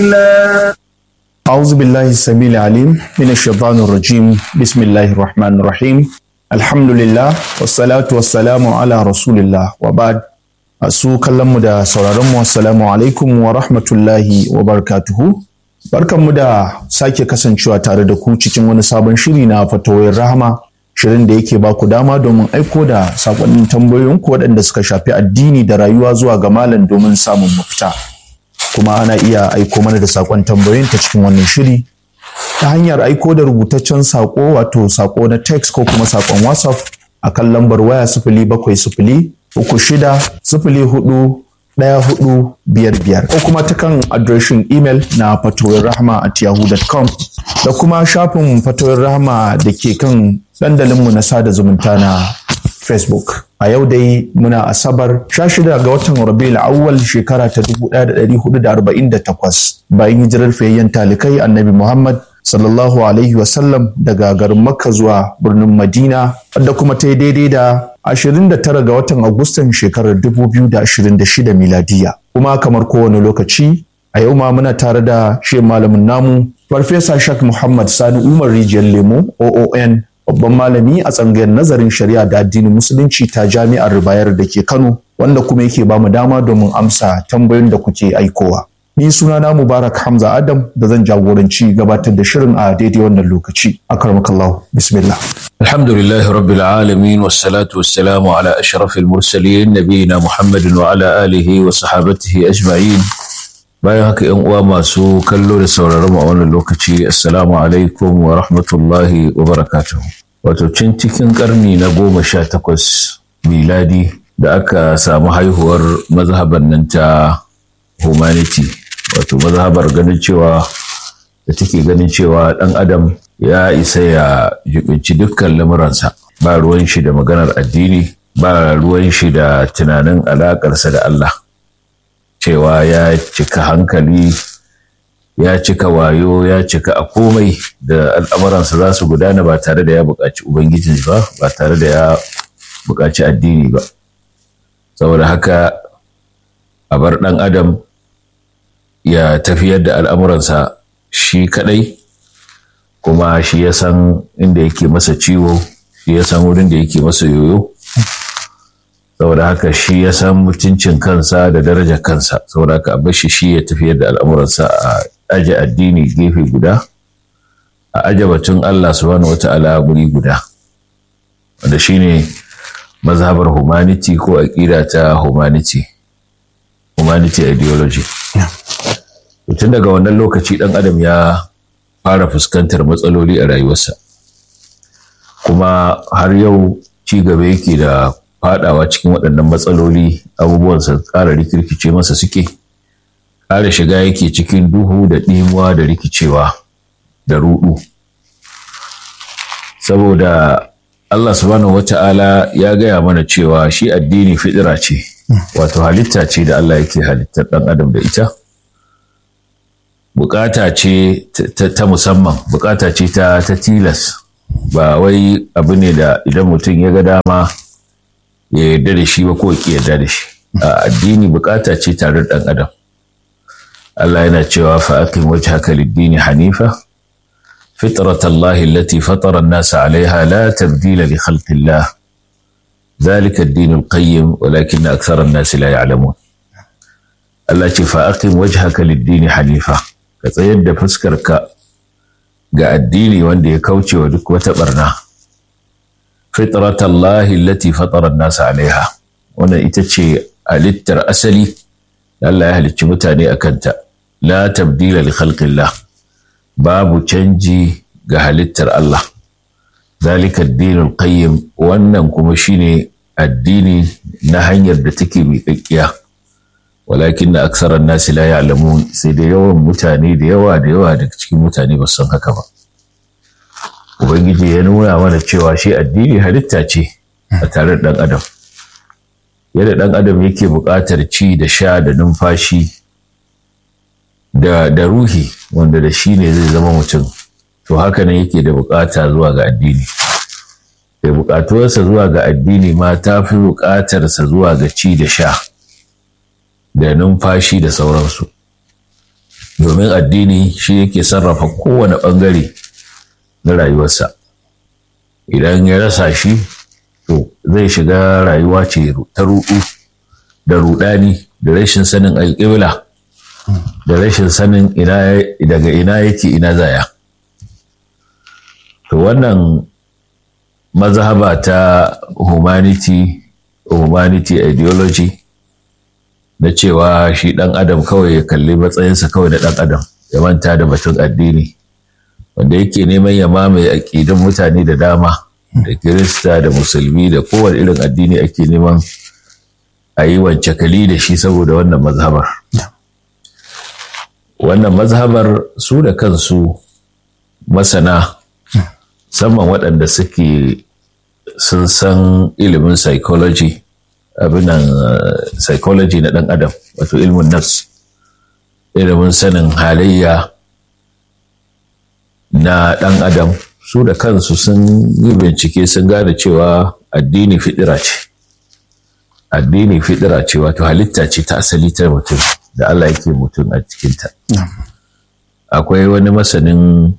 الله أعوذ بالله السميع العليم من الشيطان الرجيم بسم الله الرحمن الرحيم الحمد لله والصلاة والسلام على رسول الله وبعد Masu kallonmu da sauraronmu assalamu alaikum wa rahmatullahi wa barakatuhu. Barkanmu da sake kasancewa tare da ku cikin wani sabon shiri na fatawoyin rahama shirin da yake baku dama domin aiko da sakonnin tambayoyinku waɗanda suka shafi addini da rayuwa zuwa ga malam domin samun mafita. Kuma ana iya aiko mana da sakon tambayoyin ta cikin wannan shiri ta hanyar aiko da rubutaccen sako wato sako na text ko kuma sakon WhatsApp a kan lambar waya sifili bakwai sifili uku shida sifili hudu ɗaya hudu biyar biyar ko kuma ta kan adireshin imel na fatoyin rahama at yahoo.com da kuma shafin fatoyin rahama da ke kan dandalinmu na sada zumunta na facebook a yau dai muna asabar 16 ga watan rabiul awwal shekara ta 1448 bayan hijirar fiyayyen talikai annabi muhammad sallallahu alaihi wasallam daga garin makka zuwa birnin madina wadda kuma ta yi daidai da 29 ga watan agustan shekarar 2026 miladiya kuma kamar kowane lokaci a yau ma muna tare da shi malamin namu farfesa shak muhammad sani umar rijiyar lemo oon babban malami a tsangayar nazarin shari'a da addinin musulunci ta jami'ar ribayar da ke kano wanda kuma yake ba mu dama domin amsa tambayoyin da kuke aikowa ni sunana mubarak hamza adam da zan jagoranci gabatar da shirin a daidai wannan lokaci akarmakallahu bismillah الحمد لله رب العالمين والصلاة والسلام على أشرف المرسلين نبينا محمد وعلى آله وصحابته أجمعين bayan haka ‘yan uwa masu kallo da sauraron a wannan lokaci assalamu alaikum wa rahmatullahi wa barakatuhu wato cin cikin karni na goma sha takwas miladi da aka samu haihuwar mazhabar nan ta humanity wato mazhabar ganin cewa da take ganin cewa ɗan adam ya isa ya jibinci dukkan lamuransa ba ruwan shi da maganar addini ba ruwan shi da tunanin alaƙarsa da Allah cewa ya cika hankali ya cika wayo ya cika a komai da al'amuransa za su gudana ba tare da ya buƙaci ubangiji ba ba tare da ya buƙaci addini ba saboda haka a bar ɗan adam ya tafiyar da al'amuransa shi kaɗai kuma shi ya san inda yake masa ciwo shi ya san wurin da yake masa yoyo saboda haka shi ya san mutuncin kansa da darajar kansa saboda haka a bashi shi ya tafiyar da al'amuransa a aje addini gefe guda a aje batun Allah subhanahu wata'ala guri guda wanda shine mazhabar humanity ko aƙida ta humanity humanity ideology tun daga wannan lokaci ɗan adam ya fara fuskantar matsaloli a rayuwarsa kuma har yau ci gaba yake da fadawa cikin waɗannan matsaloli abubuwansa ƙara rikirkice masa suke ƙara shiga yake cikin duhu da ɗimuwa da rikicewa da ruɗu saboda Allah subhanahu wata'ala ya gaya mana cewa shi addini fitira ce wato halitta ce da Allah yake halittar ɗan adam da ita bukata ce ta musamman bukata ce ta tilas ba wai abu ne da idan mutum ya ga dama ya yarda da shi ba ko ki yarda da shi a addini bukata ce tare da ɗan adam Allah yana cewa fa aqim wajhaka lid-dini hanifa فطرة الله التي فطر الناس عليها لا تبديل لخلق الله ذلك الدين القيم ولكن أكثر الناس لا يعلمون التي فأقم وجهك للدين حنيفة كتيد فسكرك ga addini wanda ya kauce wa duk wata barna fitrat Allah allati fatara an-nas alaiha wannan ita ce halittar asali da Allah ya halicci mutane a kanta la tabdila li khalqillah babu canji ga halittar Allah zalika addinul qayyim wannan kuma shine addini na hanyar da take miƙaƙƙiya walakin na aksarar nasi la ya'lamun sai da yawan mutane da yawa da yawa daga cikin mutane ba san haka ba ubangiji ya nuna mana cewa shi addini halitta ce a tare da ɗan adam yadda ɗan adam yake buƙatar ci da sha da numfashi da, da ruhi wanda da shi ne zai zama mutum to haka nan yake da buƙata zuwa ga addini da buƙatuwarsa zuwa ga addini ma ta fi buƙatarsa zuwa ga ci da sha da numfashi da sauransu domin addini shi yake sarrafa kowane ɓangare na rayuwarsa idan ya rasa shi to zai shiga rayuwa ce ta ruɗu da ruɗani da rashin sanin alƙibla da rashin sanin daga ina yake ina zaya to wannan mazhaba ta humanity humanity ideology na cewa shi ɗan adam kawai ya kalli matsayinsa kawai da ɗan adam ya manta da batun addini wanda yake neman ya mamaye aƙidun mutane da dama da kirista da musulmi da kowane irin addini ake neman a yi wance kali da shi saboda wannan mazhabar wannan mazhabar su da kansu masana musamman waɗanda suke sun san ilimin psychology abinan psychology na ɗan adam wato ilmin nafs ilimin sanin halayya na ɗan adam su da kansu sun yi bincike sun gane cewa addini fidira ce addini fidira ce wato halitta ce ta asali ta mutum da Allah yake mutum a cikinta akwai wani masanin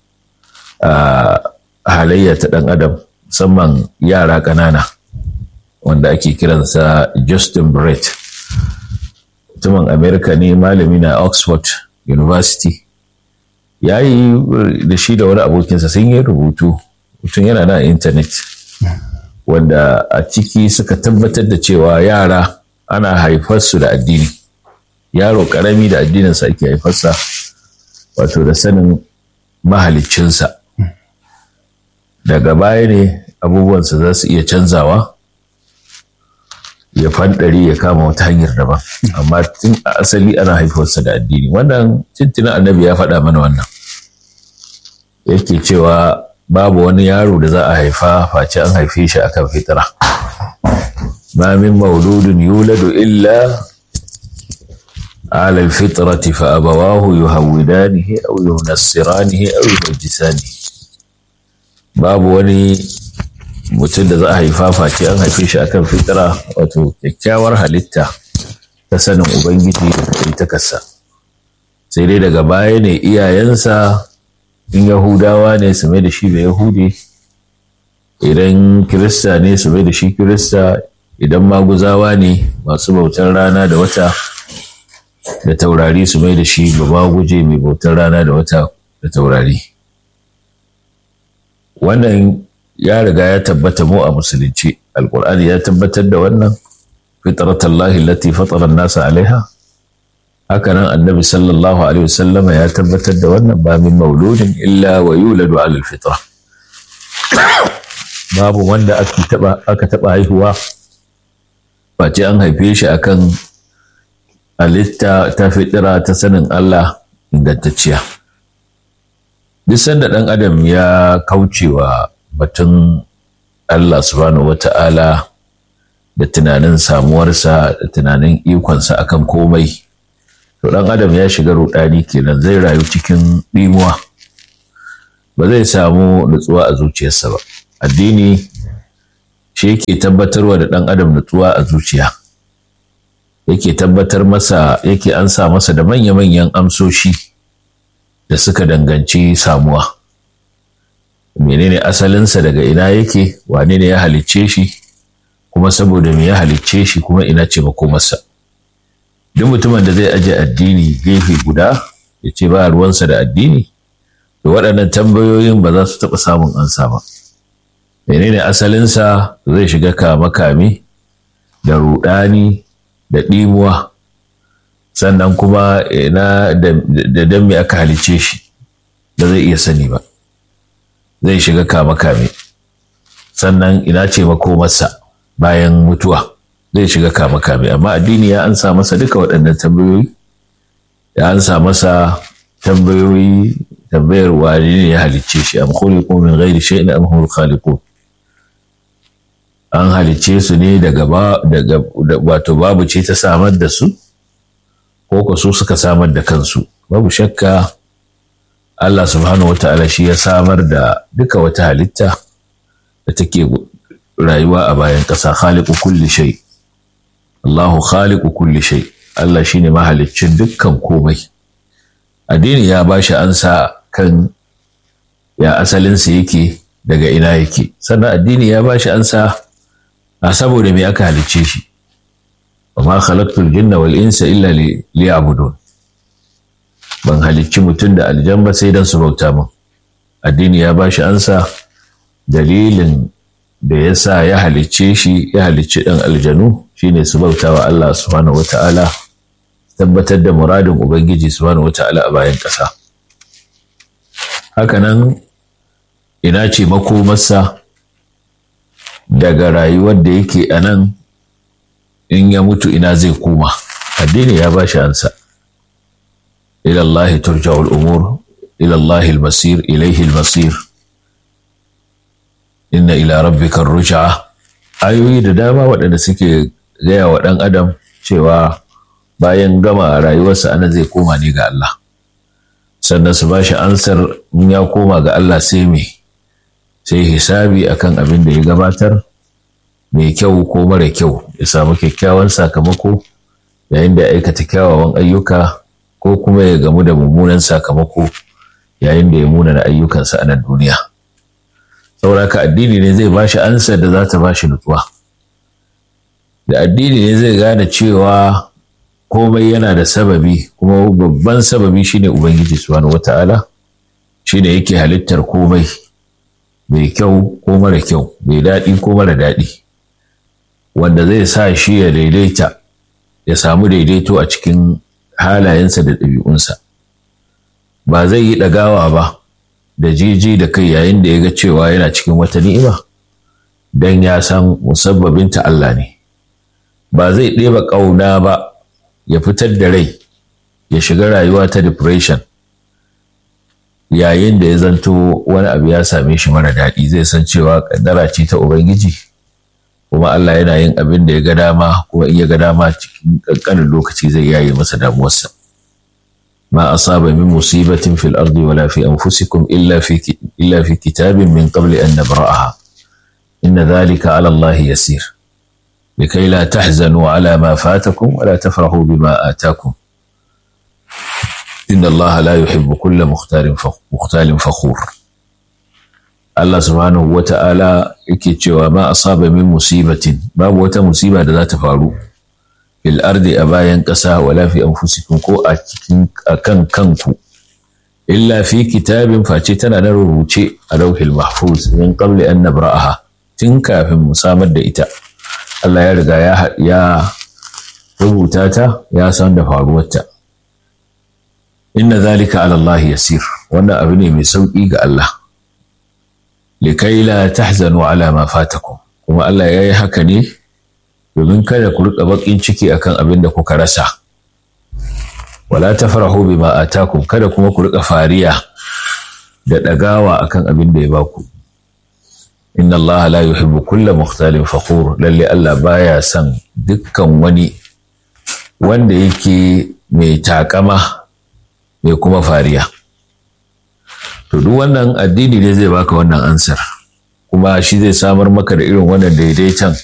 halayya ta ɗan adam musamman yara ƙanana wanda ake kiransa Justin Brett mutumin Amerika ne malami na Oxford University ya yi da shi da wani abokinsa sun yi rubutu mutum yana na intanet wanda a ciki suka tabbatar da cewa yara ana haifarsu da addini yaro karami da addininsa ake haifarsa wato da sanin mahaliccinsa daga baya ne abubuwansa za su iya canzawa ya fandari ya kama wata hanyar daban amma tun a asali ana haifarsa da addini wannan tuntunan annabi ya faɗa mana wannan yake cewa babu wani yaro da za a haifa face an haife shi akan fitira ma min mauludin yuladu illa على الفطرة فأبواه يهودانه أو ينصرانه أو يمجسانه babu wani mutum da za a haifa face an haife shi akan fitira wato kyakkyawar halitta ta sanin ubangiji da takarsa sai dai daga baya ne iyayensa in yahudawa ne su mai da shi bai yahudi idan kirista ne su mai da shi kirista idan maguzawa ne masu bautar rana da wata da taurari su mai da shi ba guje mai bautar rana da wata da taurari wannan ya riga ya tabbata mu a musulunci alkur'ani ya tabbatar da wannan fitratallahi lati fatara nasa alaiha haka nan annabi sallallahu alaihi wasallam ya tabbatar da wannan ba min mauludin illa wa yuladu ala alfitra babu wanda aka taba aka taba haihuwa face an haife shi akan halitta ta fitira ta sanin Allah ingantacciya duk sanda ɗan adam ya kaucewa batun Allah subhanahu wata'ala da tunanin samuwarsa da tunanin ikonsa akan komai to ɗan adam ya shiga ruɗani kenan zai rayu cikin ɗimuwa ba zai samu nutsuwa a zuciyarsa ba addini shi yake tabbatarwa da ɗan adam nutsuwa a zuciya yake tabbatar masa yake ansa masa da manya-manyan amsoshi da suka danganci samuwa menene asalinsa daga ina yake wane ne ya halicce shi kuma saboda me ya halicce shi kuma ina ce makomarsa duk mutumin da zai aje addini gefe guda ya ce ba ruwansa da addini to waɗannan tambayoyin ba za su taɓa samun ansa ba menene asalinsa zai shiga kame-kame da ruɗani da ɗimuwa sannan kuma ina da dan me aka halice shi ba zai iya sani ba zai shiga kame-kame sannan ina ce makomarsa bayan mutuwa zai shiga kame-kame amma addini ya ansa masa duka waɗannan tambayoyi ya ansa masa tambayoyi tambayar wani ne ya halicce shi am khuliqu min ghairi shay'in am humul khaliqun an halicce su ne daga daga wato babu ce ta samar da su ko ko su suka samar da kansu babu shakka Allah subhanahu wata'ala shi ya samar da duka wata halitta da take rayuwa a bayan ƙasa khaliqu kulli shay Allahu khaliqu kulli shay Allah shine mahaliccin dukkan komai addini ya ba shi ansa kan ya asalinsa yake daga ina yake sannan addini ya ba shi ansa a saboda me aka halicce shi wa ma khalaqtul jinna wal insa illa liya'budun ban halicci mutum da aljan ba sai dan su bauta min addini ya ba shi ansa dalilin da ya sa ya halicce shi ya halicci ɗan aljanu shine su bauta wa Allah subhanahu wata'ala tabbatar da muradin ubangiji subhanahu wata'ala a bayan ƙasa hakanan ina ce makomarsa daga rayuwar da yake a nan in ya mutu ina zai koma addini ya ba shi ansa ilallahi turja'ul umur ilallahi masir ilaihi masir inna ila rabbika ruj'a ayoyi da dama waɗanda suke gaya wa ɗan adam cewa bayan gama rayuwarsa ana zai koma ne ga Allah sannan su ba shi ansar in ya koma ga Allah sai me sai hisabi akan abin da ya gabatar mai kyau ko mara kyau ya samu kyakkyawan sakamako yayin da ya aikata kyawawan ayyuka ko kuma ya gamu da mummunan sakamako yayin da ya munana ayyukansa a nan duniya sauraka addini ne zai bashi ansar da za ta bashi nutsuwa da addini ne zai gane cewa komai yana da sababi kuma babban sababi shine ubangiji subhanahu wata'ala shine yake halittar komai mai kyau ko mara kyau mai daɗi ko mara daɗi wanda zai sa shi ya daidaita ya samu daidaito a cikin halayensa da ɗabi'unsa ba zai yi ɗagawa ba da jiji da kai yayin da ya ga cewa yana cikin wata ni'ima don ya san musabbabinta Allah ne ba zai ɗeba ƙauna ba ya fitar da rai ya shiga rayuwa ta depression yayin da ya zanto wani abu ya same shi mara daɗi zai san cewa ƙaddara ce ta Ubangiji kuma Allah yana yin abin da ya ga dama kuma in ya ga dama cikin ƙanƙanin lokaci zai yaye masa damuwarsa. ما أصاب من مصيبة في الأرض ولا في أنفسكم إلا في إلا في كتاب من قبل أن نبرأها إن ذلك على الله يسير لكي لا تحزنوا على ما فاتكم ولا تفرحوا بما آتاكم إن الله لا يحب كل مختال مختال فخور الله سبحانه وتعالى يكي ما أصاب من مصيبة باب وتا مصيبة ذات فارو fil ardi a bayan ƙasa wala fi anfusikum ko a cikin akan kanku illa fi kitabin face tana na rubuce a lauhil mahfuz min qabli an nabra'aha tun kafin mu samar da ita Allah ya riga ya ya rubuta ta ya san da faruwarta inna zalika ala Allah yasir wannan abu ne mai sauki ga Allah likai la tahzanu ala ma fatakum kuma Allah ya yi haka ne domin kada ku rika bakin ciki akan abin da kuka rasa wala tafrahu bima atakum kada kuma ku rika fariya da dagawa akan abin da ya baku inna allaha la yuhibbu kulla mukhtalin fakhur lalle Allah baya son dukkan wani wanda yake mai takama mai kuma fariya to duk wannan addini ne zai baka wannan ansar kuma shi zai samar maka da irin wannan daidaiton